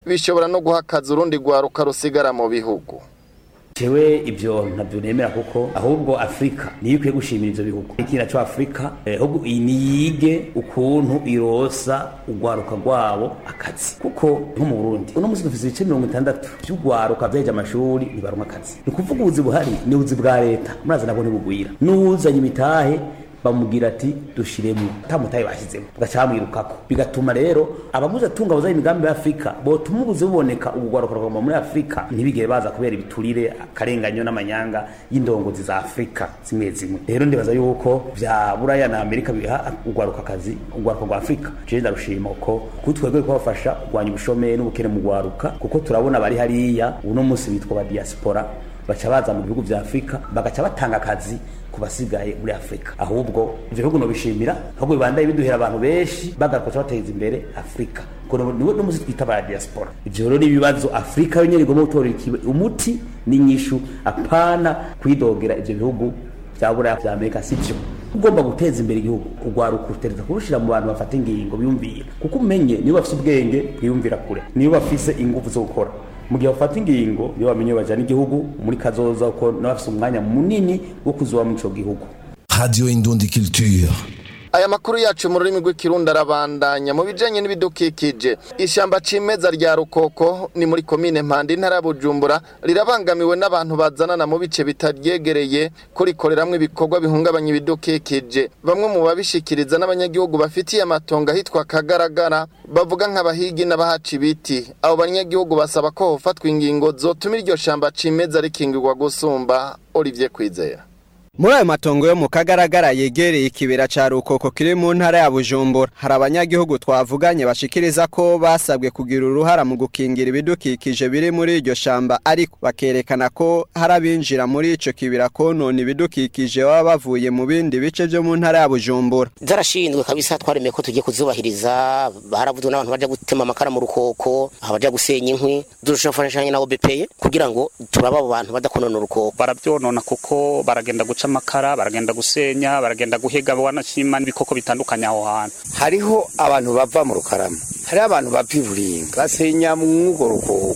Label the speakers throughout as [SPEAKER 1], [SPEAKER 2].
[SPEAKER 1] bishobora no guha akazi urundi rwaruka rusigara mu bihugu
[SPEAKER 2] jewe ibyo ntabyo nemera kuko ahubwo afurika niyo ikwiye gushimira ivyo bihugu ikina co afurika ahubwo niyige ukuntu irosa urwaruka rwabo akazi kuko nko mu burundi uno musi dufise ibice mirongo itandatu vy'urwaruka vyaheje amashuri ntibaronka akazi ni ukuvuga ubuzi buhari ni ubuzi bwa leta murazi nabwo ntibugwira n'uwuzanye imitahe bamubwira ati dushiremo tamutaye bashyizemo bagaca bamwirukako bigatuma rero abamuze atunga bazaye imigambi ya Afrika botuma ubuze buboneka ubugwaruka rwagomba muri Afrika ntibigere baza kubera ibiturire akarenganyo n'amanyanga y'indongozi za Afrika zimwe zimwe rero ndibaza yuko vya Buraya na Amerika biha ugwaruka akazi ugwaruka rwa Afrika je ndarushima ko kutwebwe kubafasha kurwanya ubushomeri n'ubukene mu gwaruka kuko turabona bari hariya uno munsi bitwa ba diaspora baca baza mu bihugu vya Afrika bagaca batanga akazi kubasigaye muri Afrika ahubwo ivyo bihugu nobishimira ahubwo bibandaye biduhera abantu benshi bagakoca bateza imbere Afrika kono niwe no musi twita ba diaspora ivyo rero ibibazo Afrika yonyene igomba gutora umuti n'inyishu apana kwidogera ivyo bihugu vya Buraya vya Amerika sivyo ugomba guteza imbere igihugu ugwaruka utereza kurushira mu bantu bafata ingingo biyumvira kuko umenye niyo bafise ubwenge bwiyumvira kure niyo bafise ingufu zo gukora mu gihe bafata ingingo niyo bamenye bajana igihugu muri kazoza uko n'abafise umwanya munini wo kuzoba muri ico gihugu
[SPEAKER 3] Radio Indundi Culture.
[SPEAKER 1] aya makuru yacu mu rurimi rw'ikirundi arabandanya mu bijanye n'ibidukikije ishyamba cimeza rya rukoko ni muri komine mpanda intara ya bujumbura rirabangamiwe n'abantu bazanana mu bice bitaryegereye kurikoreramwo ibikorwa bihungabanya ibidukikije bamwe mu babishikiriza n'abanyagihugu bafitiye amatongo ahitwa kagaragara bavuga nk'abahigi n'abahaca ibiti abo banyagihugu basaba ko hofatwa ingingo zotuma iryo shamba cimeza rikingirwa gusumba Olivier Kwizera
[SPEAKER 4] muri ayo matongo yo mu kagaragara yegereye ikibera ca rukoko kiri mu ntara ya bujumbura hari abanyagihugu twavuganye bashikiriza ko basabwe kugira uruhara mu gukingira ibidukikije biri muri iryo shamba ariko bakerekana ko hari abinjira muri ico kibira konona ibidukikije baba bavuye mu bindi bice vyo mu ntara ya bujumbura
[SPEAKER 5] zarashinzwe kabisa twaremeye ko tugiye kuzubahiriza baravuze n'abantu baja gutema amakara mu rukoko abaja gusenya inkwi dushafashanya na OBPE kugira ngo turaba abo bantu badakonona urukoko
[SPEAKER 6] baravyonona kuko baragenda guca amakara baragenda gusenya baragenda guhiga wanashima n'ibikoko bitandukanye aho hantu
[SPEAKER 7] hariho abantu bava mu rukarama hariho abantu bava iburinga basenya mw'urwo rukoko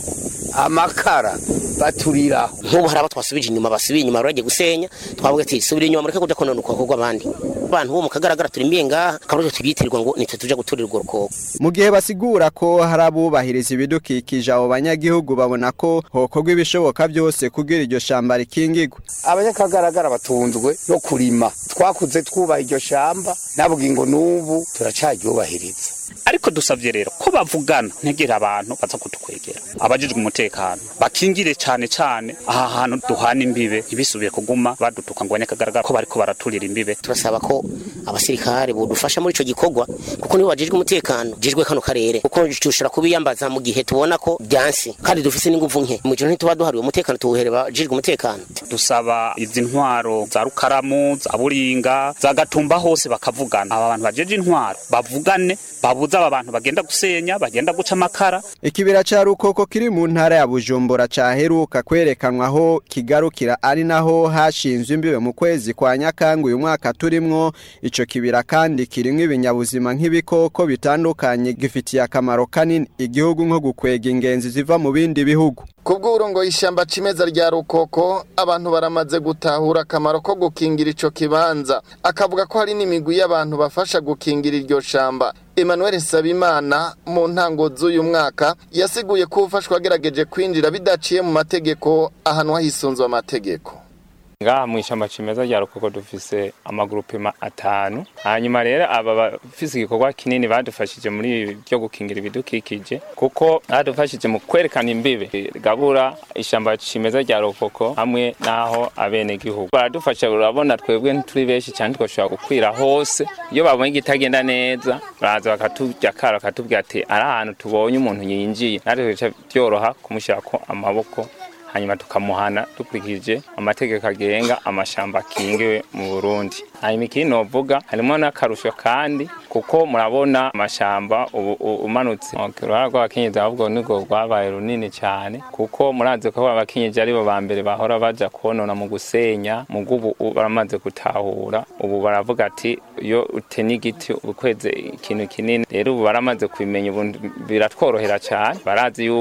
[SPEAKER 7] amakara baturiraho
[SPEAKER 5] nk'ubu hari abo twasubije inyuma basubiye inyuma baragiye gusenya twavuga ati subira inyuma mureke kuja konona urukoko rw'abandi abantu bo mu kagaragara turimbiye ngaha akarujo tubyitirwa ngo nitwe tuja guturira urwo rukoko
[SPEAKER 4] mu gihe basigura ko hari abubahiriza ibidukikije abo banyagihugu babona ko hokorwa ibishoboka byose kugira iryo shamba rikingigwe
[SPEAKER 7] abanyakagaragara batunzwe no kurima twakuze twubaha iryo shamba nabwo ngo n'ubu turacaryubahiriza
[SPEAKER 6] ariko dusavye rero ko bavugana ntegera abantu baza kutukwegera abajijwe umutekano bakingire cane cane aha hantu duhana imbibe ntibisubiye kuguma badutuka ngo abanyakagaragara ko bariko baraturira imbibe
[SPEAKER 5] turasaba ko abasirikare bodufasha muri ico gikorwa kuko nibo bajejwe umutekano jejwe kano karere kuko dushobora kubiyambaza mu gihe tubona ko byansi kandi dufise n'inguvu nke mu gihe ntituba duhariwe umutekano tuwuhere bajejwe umutekano
[SPEAKER 6] dusaba izi ntwaro za rukaramu za buringa za gatumba hose bakavugana aba bantu bajeje intwaro bavugane babuza aba bantu bagenda gusenya bagenda guca amakara
[SPEAKER 4] ikibira ca rukoko kiri mu ntara ya bujumbura caheruka kwerekanwa aho kigarukira ari naho hashinzwe imbibe mu kwezi kwa nyakanga uyu mwaka turimwo ico kibira kandi kirimwo ibinyabuzima nk'ibikoko bitandukanye gifitiye akamaro kanini igihugu nko gukwega ingenzi ziva mu bindi bihugu
[SPEAKER 1] kubw'uburongo y'ishyamba cimeza rya rukoko abantu baramaze gutahura akamaro ko gukingira ico kibanza akavuga ko hari n'imigwi y'abantu bafasha gukingira iryo shamba Emmanuel Sabimana mu ntango z'uyu mwaka yasiguye ko ufashwa agerageje kwinjira bidaciye mu mategeko ahantu hisunzwe amategeko
[SPEAKER 8] ngaha mu ishyamba cimeza rya rukoko dufise amagurupema atanu hanyuma rero aba bafise igikorwa kinini badufashije muri byo gukingira ibidukikije kuko badufashije mu kwerekana imbibe gabura ishyamba cimeza rya rukoko hamwe n'aho abene gihugu baradufasha urabona twebwe ntituri benshi cyane twashobora gukwira hose iyo babonye igitagenda neza baraza bakatujya kara bakatubwira ati ari ahantu tubonye umuntu yinjiye natwe bica byoroha kumushyirako amaboko hanyuma tukamuhana dukurikije amategeko agenga amashamba akingiwe mu Burundi hanyuma ikindi novuga harimo n'akarusho kandi kuko murabona amashamba ubu umanutse uruhara rw'abakenyezi ahubwo nibwo rwabaye runini cyane kuko murazi ko abakenyezi aribo ba mbere bahora baja konona mu gusenya mu ubu baramaze gutahura ubu baravuga ati iyo utenya igiti ukweze ikintu kinini rero ubu baramaze kubimenya ubu biratworohera cyane barazi yuko